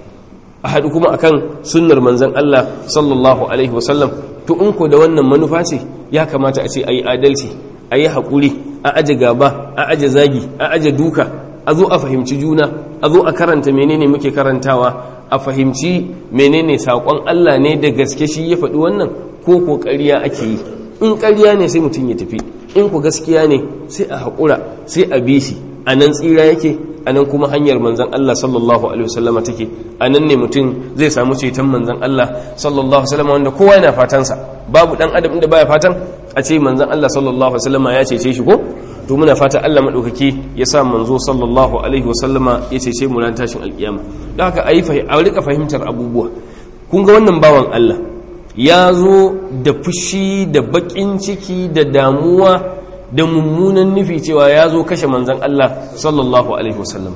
a haɗu kuma akan sunnar manzon Allah sallallahu alaihi wasallam to in ko da wannan manufa ce ya kamata a ce a yi adalci a yi haƙuri a aje gaba a aje zagi a aje duka a zo a fahimci juna a zo a karanta menene muke karantawa a fahimci menene saƙon Allah ne da gaske shi ya faɗi wannan ko ko ƙarya ake yi in ƙarya ne sai mutum ya tafi in ku gaskiya ne sai a haƙura sai a bi shi a nan tsira yake a nan kuma hanyar manzan Allah sallallahu alaihi wasallama take a nan ne mutum zai samu ceton manzan Allah sallallahu alaihi wasallama wanda kowa yana fatansa babu dan adam inda baya fatan a ce manzan Allah sallallahu alaihi wasallama ya cece shi ko to muna fata Allah madaukaki ya sa manzo sallallahu alaihi wasallama ya cece mu ran tashin alkiyama don haka ayi a rika fahimtar abubuwa kun ga wannan bawan Allah ya zo da fushi da bakin ciki da damuwa da mummunan nufi cewa ya zo kashe manzan Allah sallallahu alaihi wasallam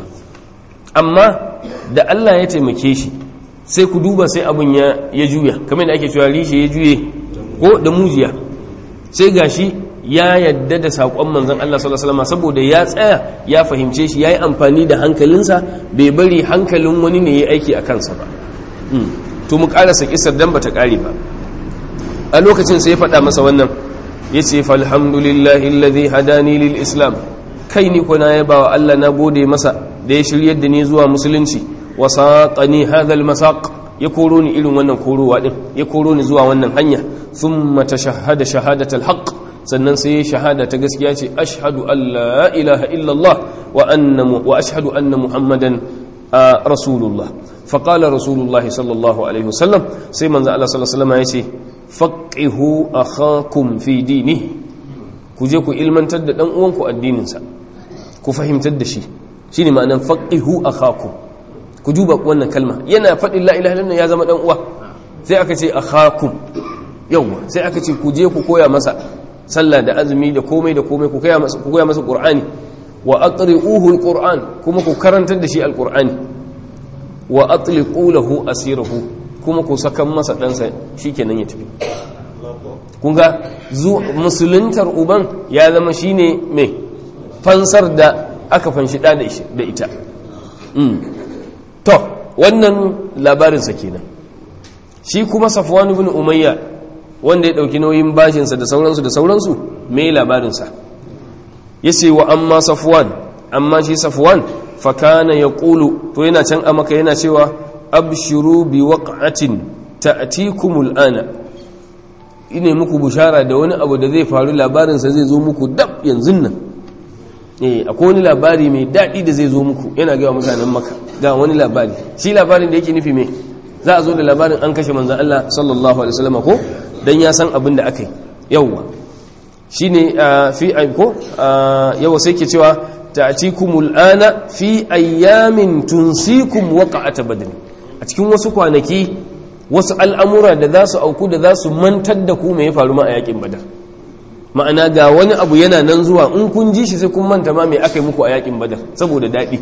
amma da Allah ya taimake shi sai ku duba sai abin ya juya kamar da ake cewa rishe ya juye ko da mujiya sai gashi ya yadda da saƙon manzan Allah sallallahu alaihi wasallam saboda ya tsaya ya fahimce shi yayi amfani da hankalinsa bai bari hankalin wani ne ya aiki a kansa ba to mu karasa kisar dan bata kare ba a lokacin sai ya faɗa masa wannan ya ce falhamdulillahi alladhi hadani lil islam kai ni kuna ya bawa Allah na gode masa da ya shiryar da ni zuwa musulunci wa saqani hadha al masaq ya koro ni irin wannan korowa din ya koro ni zuwa wannan hanya thumma tashahhada shahadat al haqq sannan sai shahada ta gaskiya ce ashhadu an la ilaha illallah wa anna wa ashhadu anna muhammadan rasulullah فقال رسول الله صلى الله عليه وسلم سيما الله صلى الله عليه وسلم يسي فقهوا أخاكم في دينه كجيكو إلمن تد دان uwanku addininsa ku fahimtar da shi shine ma'anan faqihu akhakum ku duba wannan kalma yana faɗin la ilaha illallah ya zama dan uwa sai aka ce akhakum yawa sai aka ce ku je ku koya masa sallah da azumi da komai da komai ku koya masa ku koya masa qur'ani wa aqri'uhu alquran kuma ku karantar da shi alqur'ani wa atliqu lahu asirahu kuma ku sakan masa ɗansa shikenan ya tafi kun ga musuluntar uban ya zama shine mai fansar da aka fanshi da da ita to wannan labarinsa kenan shi kuma safwan ibn umayya wanda ya dauki nauyin bashinsa da sauransu da sauransu me labarinsa yace wa amma safwan amma shi safwan fakana ya ƙulu to yana can a maka yana cewa abshiru bi waƙatin ta'tikumul ana ine muku bushara da wani abu da zai faru labarinsa zai zo muku dab yanzu nan eh akwai wani labari mai daɗi da zai zo muku yana gaya mutanen maka ga wani labari shi labarin da yake nufi me za a zo da labarin an kashe manzon Allah sallallahu alaihi wasallam ko dan ya san abin da aka yi yawwa shine fi ko yawa sai ke cewa ta'tikumul ana fi ayyamin tunsikum waqa'at badr a cikin wasu kwanaki wasu al'amura da za su auku da za su mantar da ku me ya faru ma a yakin badar ma'ana ga wani abu yana nan zuwa in kun ji shi sai kun manta ma me aka yi muku a yakin badar saboda daɗi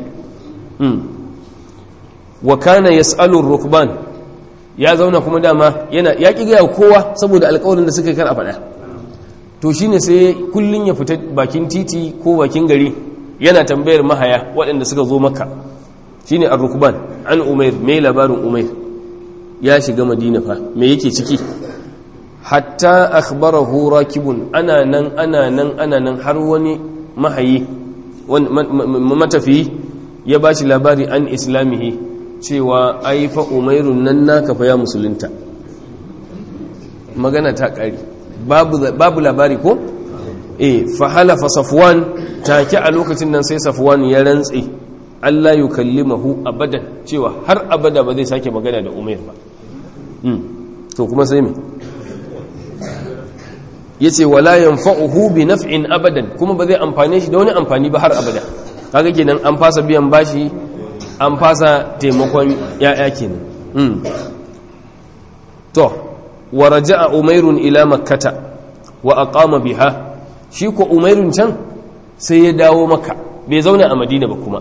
wa kana yas'alu rukban ya zauna kuma dama yana ya ki gaya kowa saboda alƙawarin da suka kar a faɗa to shine sai kullun ya fita bakin titi ko bakin gari yana tambayar mahaya waɗanda suka zo maka shine ar-rukban an umair me labarin umair ya shiga madina fa me yake ciki hatta akhbarahu rakibun ana nan ana nan ana nan har wani mahayi matafi ya bashi labari an islamihi cewa ai fa umairun nan naka fa ya musulunta magana ta ƙari babu labari ko eh fa halafa safwan take a lokacin nan sai safwan ya rantsi Allah yukallimahu abadan cewa har abada ba zai sake magana da umair ba to kuma sai me yace wala yanfa'uhu bi naf'in abadan kuma ba zai amfane shi da wani amfani ba har abada kaga kenan an fasa biyan bashi an fasa taimakon ya'ya kenan to wa raja'a umairun ila makkata wa aqama biha shi ko umairun can sai ya dawo maka bai zauna a madina ba kuma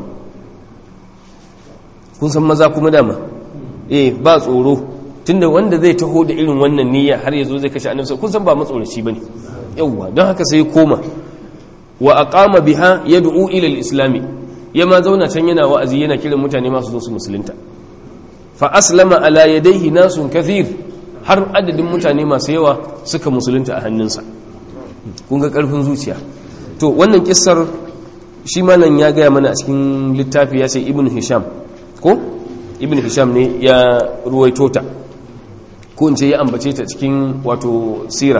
kun san maza kuma dama eh ba tsoro tunda wanda zai taho da irin wannan niyya har yazo zai kashe annabi kun san ba matsoraci bane yawwa don haka sai koma wa aqama biha yad'u ila al-islam ya ma zauna can yana wa'azi yana kiran mutane masu zo su musulunta fa aslama ala yadayhi nasun kathir har adadin mutane masu yawa suka musulunta a hannunsa kun ga karfin zuciya to wannan kissar shi malam ya gaya mana a cikin littafi ya ce ibn hisham ko ibn hisham ne ya ruwaito ta ko in ce ya ambace ta cikin wato sira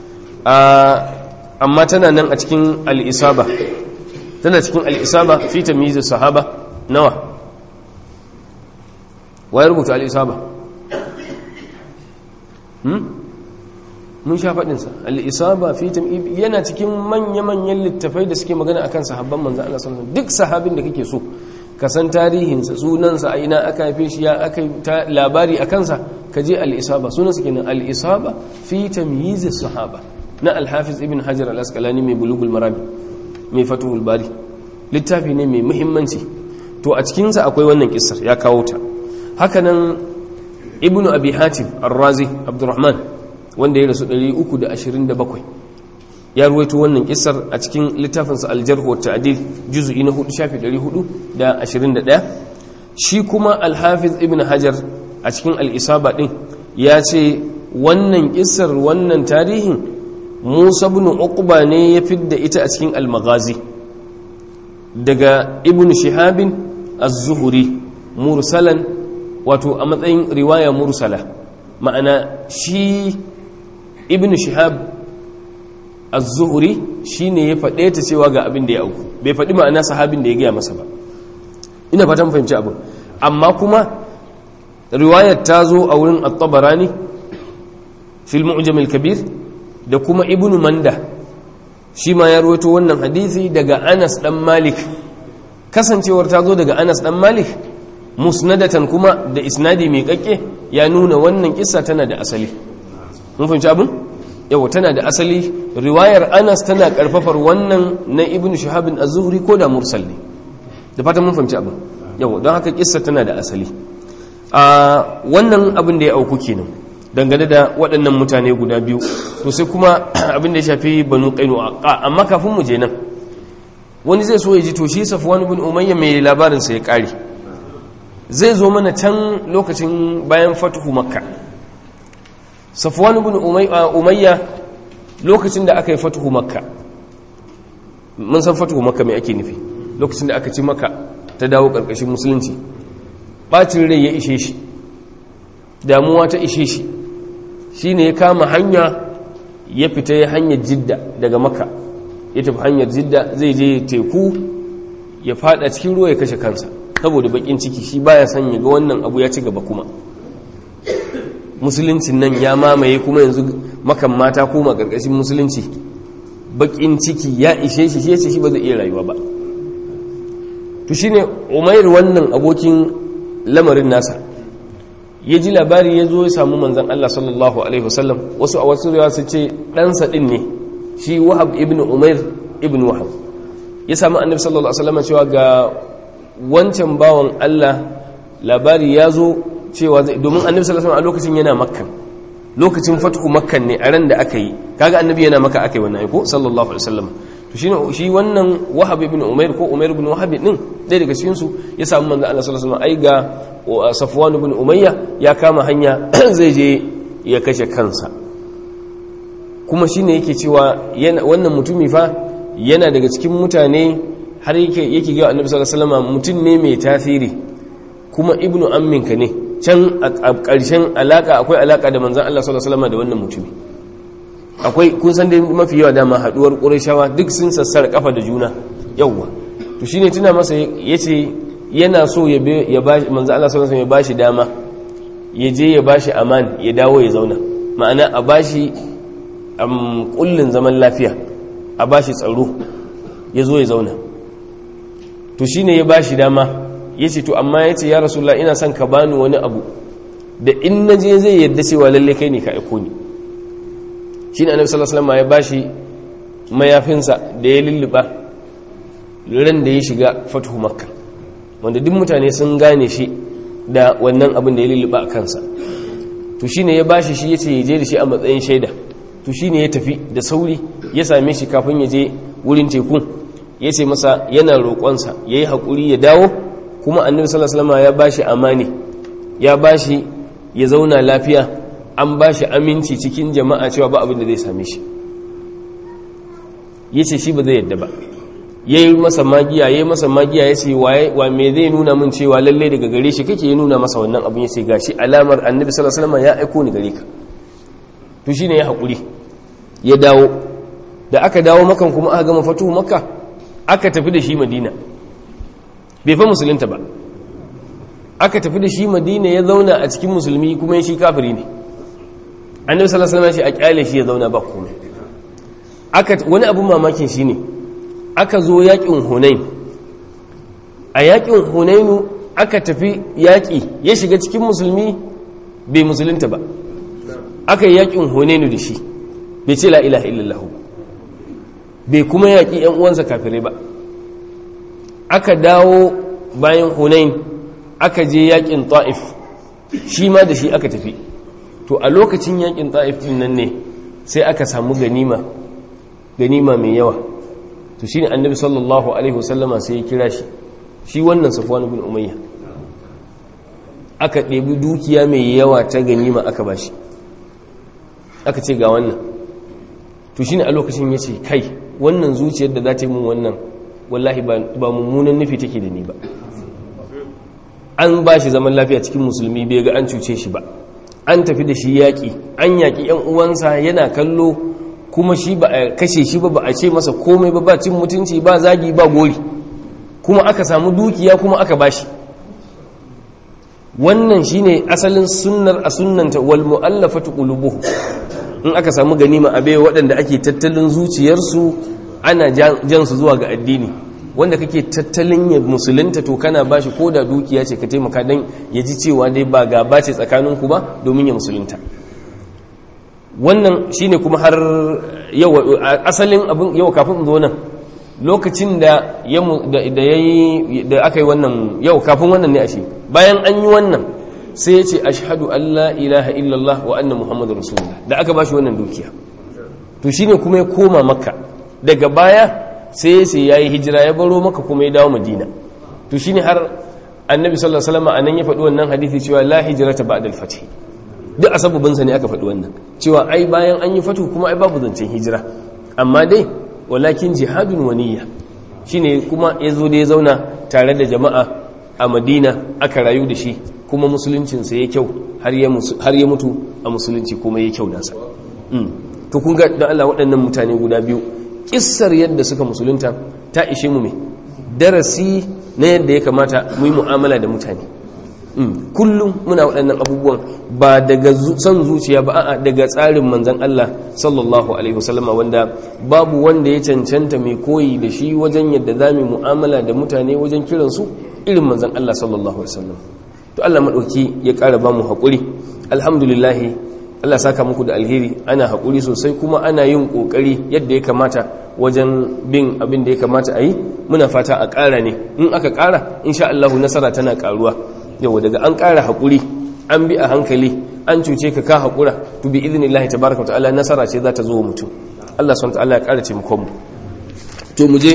amma tana nan a cikin al'isaba tana cikin al'isaba fi tamyiz sahaba nawa waye rubuta al'isaba mun sha faɗinsa al'isaba fi yana cikin manya-manyan littafai da suke magana akan sahabban manzan Allah sallallahu duk sahabin da kake so ka san tarihinsa sunansa a ina aka haife shi ya aka ta labari a kansa ka je al'isaba sunansa kenan al'isaba fi tamyiz sahaba na alhafiz ibn hajar al-asqalani mai bulugul marami mai fatuhul bari littafi ne mai muhimmanci to a cikinsa akwai wannan kissar ya kawo ta hakanan ibn abi hatim ar-razi abdurrahman wanda ya rasu 327 ya ruwaito wannan kissar a cikin littafinsa al-jarh wa ta'dil juz'i na 4 shafi 421 shi kuma al-hafiz ibn hajar a cikin al-isaba din ya ce wannan kissar wannan tarihin Musa ibn Uqba ne ya fidda ita a cikin al-Maghazi daga Ibn Shihab az-Zuhri mursalan wato a matsayin riwaya mursala ma'ana shi Ibn Shihab az-Zuhri shine ya faɗe ta cewa ga abin da ya auku bai faɗi ma'ana sahabin da ya gaya masa ba ina fatan fahimci abin amma kuma riwayar ta zo a wurin at-Tabarani fil Mu'jam al-Kabir da kuma ibnu manda shi ma ya rawaito wannan hadisi daga anas dan malik kasancewar ta zo daga anas dan malik musnadatan kuma da isnadi mai kakke ya nuna wannan kissa tana da asali mun fahimci abin yawa tana da asali riwayar anas tana karfafar wannan na ibnu shahabin az-zuhri ko da mursal ne da fatan mun fahimci abin yawa don haka kissa tana da asali a wannan abin da ya auku kenan dangane da waɗannan mutane guda biyu to sai kuma abin da ya shafi banu ƙainu amma kafin mu je nan wani zai so ya ji to shi safwan ibn umayya mai labarin sa ya ƙare zai zo mana can lokacin bayan fatuhu makka safwan ibn umayya lokacin da aka yi fatuhu makka mun san fatuhu makka mai ake nufi lokacin da aka ci makka ta dawo ƙarƙashin musulunci ɓacin rai ya ishe shi damuwa ta ishe shi shi ne ya kama hanya ya fita ya hanyar jidda daga maka ya tafi hanyar jidda zai je teku ya fada cikin ruwa ya kashe kansa saboda bakin ciki shi baya son ya ga wannan abu ya ci gaba kuma musuluncin nan ya mamaye kuma yanzu makan mata koma karkashin musulunci bakin ciki ya ishe shi shi yace shi ba zai iya rayuwa ba to shine umair wannan abokin lamarin nasa ya ji labari ya zo ya samu manzan Allah sallallahu Alaihi wasallam wasu a wasu rewa su ce ɗansa ɗin ne shi wahab ibn umair ibn wahab ya samu annabi sallallahu Alaihi wasallam cewa ga wancan bawan Allah labari ya zo cewa zai domin annabi sallallahu Alaihi a lokacin yana makkan lokacin fatuhu makkan ne a ran da aka yi kaga annabi yana maka aka yi wannan aiko sallallahu Alaihi wasallam to shi shi wannan wahab ibn umair ko umair ibn wahab din ɗaya daga cikin su ya samu manzo Allah sallallahu alaihi wasallam ai ga safwan ibn umayya ya kama hanya zai je ya kashe kansa kuma shine yake cewa wannan mutumi fa yana daga cikin mutane har yake yake ga annabi sallallahu alaihi wasallam mutum ne mai tasiri kuma ibnu amminka ne can a ƙarshen alaka akwai alaka da manzon Allah sallallahu alaihi wasallam da wannan mutumi akwai kun san dai mafi yawa dama haduwar ƙurashawa duk sun sassara kafa da juna yawwa to shine tuna masa yace yana so ya ya bashi manzo Allah sallallahu alaihi wasallam ya bashi dama ya je ya bashi aman ya dawo ya zauna ma'ana a bashi am kullun zaman lafiya a bashi tsaro ya zo ya zauna to shine ya bashi dama yace to amma yace ya rasulullah ina son ka bani wani abu da in naje zai yadda cewa lalle kai ne ka aiko ni shi ne annabi sallallahu alaihi wasallam ya bashi mayafinsa da ya lulluɓa ran da ya shiga fatuhu makka wanda duk mutane sun gane shi da wannan abin da ya lulluɓa a kansa to shi ne ya ba shi shi ya ce ya je da shi a matsayin shaida to shi ne ya tafi da sauri ya same shi kafin ya je wurin tekun ya ce masa yana roƙonsa ya yi haƙuri ya dawo kuma annabi sallallahu ya ba shi amani ya ba shi ya zauna lafiya an ba shi aminci cikin jama'a cewa ba abin da zai same shi ya ce shi ba zai yadda ba ya yi masa magiya ya yi masa magiya ya ce wa me zai nuna min cewa lalle daga gare shi kake ya nuna masa wannan abin ya ce gashi alamar annabi sallallahu alaihi ya aiko ni gare ka to shine ya haƙuri ya dawo da aka dawo makan kuma aka gama fatuhu makka aka tafi da shi madina bai fa musulunta ba aka tafi da shi madina ya zauna a cikin musulmi kuma ya shi kafiri ne annabi sallallahu alaihi wasallam ya ce a kyale shi ya zauna ba komai aka wani abun mamakin shine aka zo yakin hunain a yakin hunainu aka tafi yaki ya shiga cikin musulmi bai musulunta ba aka yi yakin hunainu da shi bai ce la ilaha illallah bai kuma yaki yan uwansa kafirai ba aka dawo bayan hunain aka je yakin ta'if shi ma da shi aka tafi to a lokacin yakin ta'if din nan ne sai aka samu ganima ganima mai yawa to shine annabi sallallahu alaihi wasallama sai ya kira shi shi wannan safwan ibn umayya aka ɗebi dukiya mai yawa ta ganima aka bashi aka ce ga wannan to shine a lokacin ya ce kai wannan zuciyar da za ta yi mun wannan wallahi ba mummunan nufi take da ni ba an ba shi zaman lafiya cikin musulmi bai ga an cuce shi ba an tafi da shi yaƙi an yaƙi 'yan uwansa yana kallo kuma shi ba a kashe shi ba ba a ce masa komai ba ba cin mutunci ba zagi ba gori kuma aka samu dukiya kuma aka bashi wannan shine asalin sunnar a sunnanta wal mu'allafatu qulubuhum in aka samu ganima abe waɗanda ake tattalin zuciyarsu ana jan su zuwa ga addini wanda kake tattalin ya musulunta to kana bashi ko da dukiya ce ka taimaka dan ya ji cewa dai ba gaba ce tsakaninku ba domin ya musulunta wannan shine kuma har yau asalin abin yau kafin zo nan lokacin da da yayi da aka yi wannan yau kafin wannan ne ashe bayan an yi wannan sai ya ce ashhadu an la ilaha illallah wa anna muhammadur rasulullah da aka bashi wannan dukiya to shine kuma ya koma makka daga baya sai ya ce yayi hijira ya baro maka kuma ya dawo madina to shine har annabi sallallahu alaihi wasallam anan ya faɗi wannan hadisi cewa la hijrata ba'da al-fath duk asabubinsa ne aka faɗi wannan cewa ai bayan an yi fatu kuma ai babu zancen hijira amma dai walakin jihadun waniya shine kuma ya zo da ya zauna tare da jama'a a madina aka rayu da shi kuma musuluncinsa ya kyau har ya mutu a musulunci kuma ya kyau nasa to kun ga don Allah waɗannan mutane guda biyu ƙissar yadda suka musulunta ta ishe mu mai darasi na yadda ya kamata mu yi mu'amala da mutane kullum muna waɗannan abubuwan ba daga son zuciya ba a'a daga tsarin manzan Allah sallallahu alaihi wasallama wanda babu wanda ya cancanta mai koyi da shi wajen yadda za mu mu'amala da mutane wajen kiransu irin manzan Allah sallallahu alaihi wasallam to Allah madauki ya ƙara ba mu haƙuri alhamdulillah Allah saka muku da alheri ana haƙuri sosai kuma ana yin ƙoƙari yadda ya kamata wajen bin abin da ya kamata a yi muna fata a ƙara ne in aka ƙara insha Allah nasara tana ƙaruwa yau daga an ƙara haƙuri an bi a hankali an cuce ka ka haƙura to bi idinillahi tabaraka ta'ala nasara ce za ta zo mutum Allah subhanahu ta'ala ya ƙara taimakon mu to mu je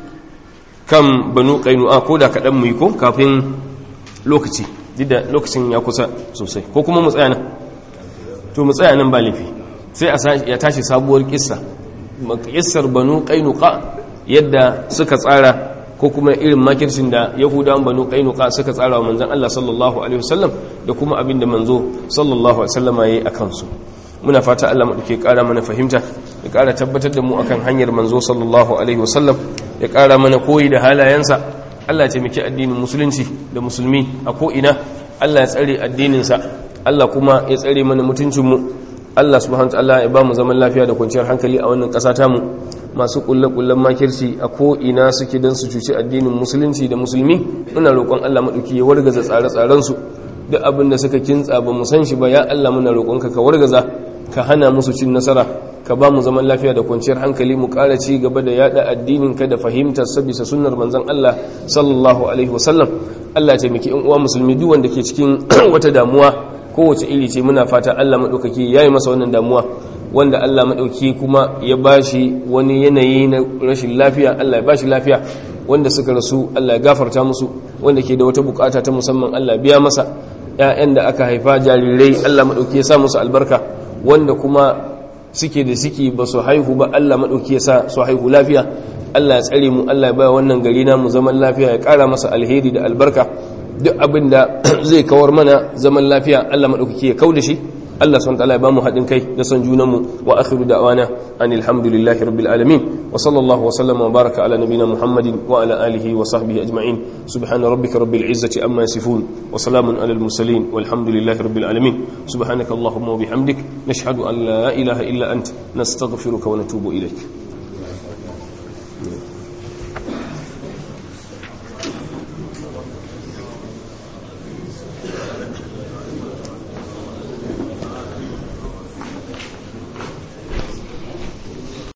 kan banu qainu'a ko da kaɗan mu yi ko kafin lokaci da lokacin ya kusa sosai ko kuma mu tsaya nan to mu tsaya nan ba laifi sai a ya tashi sabuwar kissa kissar banu qainuqa yadda suka tsara ko kuma irin makircin da yahudawan banu qainuqa suka tsara wa manzon Allah sallallahu alaihi wasallam da kuma abin da manzo sallallahu alaihi wasallama yayi akan su muna fata Allah madauke kara mana fahimta ya kara tabbatar da mu akan hanyar manzo sallallahu alaihi wasallam ya kara mana koyi da halayensa Allah ya taimaki addinin musulunci da musulmi a ko ina Allah ya tsare addinin sa Allah kuma ya tsare mana mutuncin mu Allah subhanahu wa ta'ala ya ba mu zaman lafiya da kwanciyar hankali a wannan ƙasa tamu masu kulle-kullen makirci a ko'ina suke don su cuci addinin musulunci da musulmi muna roƙon Allah maɗauki ya wargaza tsare-tsarensu duk abin da suka kintsa ba mu san shi ba ya Allah muna roƙonka ka wargaza ka hana musu cin nasara ka ba mu zaman lafiya da kwanciyar hankali mu ƙara ci gaba da yada addinin ka da fahimtar sa bisa sunnar manzon Allah sallallahu alaihi wasallam Allah ya taimaki in uwa musulmi duk wanda ke cikin wata damuwa kowace iri ce muna fata Allah madaukaki yayi masa wannan damuwa wanda Allah madauki kuma ya bashi wani yanayi na rashin lafiya Allah ya bashi lafiya wanda suka rasu Allah ya gafarta musu wanda ke da wata bukata ta musamman Allah biya masa ƴaƴan da aka haifa jarirai Allah madauki ya sa musu albarka wanda kuma suke da suke ba su haihu ba Allah madauki ya sa su haihu lafiya Allah ya tsare mu Allah ya baya wannan gari na mu zaman lafiya ya ƙara masa alheri da albarka duk abin da zai kawar mana zaman lafiya Allah madaukaki ya kauda shi Allah subhanahu wa ta'ala ya bamu haɗin kai da son junanmu wa akhiru da'wana anil hamdulillahi rabbil alamin wa sallallahu wa sallama wa baraka ala nabiyyina muhammadin wa ala alihi wa sahbihi ajma'in subhana rabbika rabbil izzati amma yasifun wa salamun alal mursalin walhamdulillahi rabbil alamin subhanaka allahumma wa bihamdik nashhadu an la ilaha illa ant nastaghfiruka wa natubu ilayk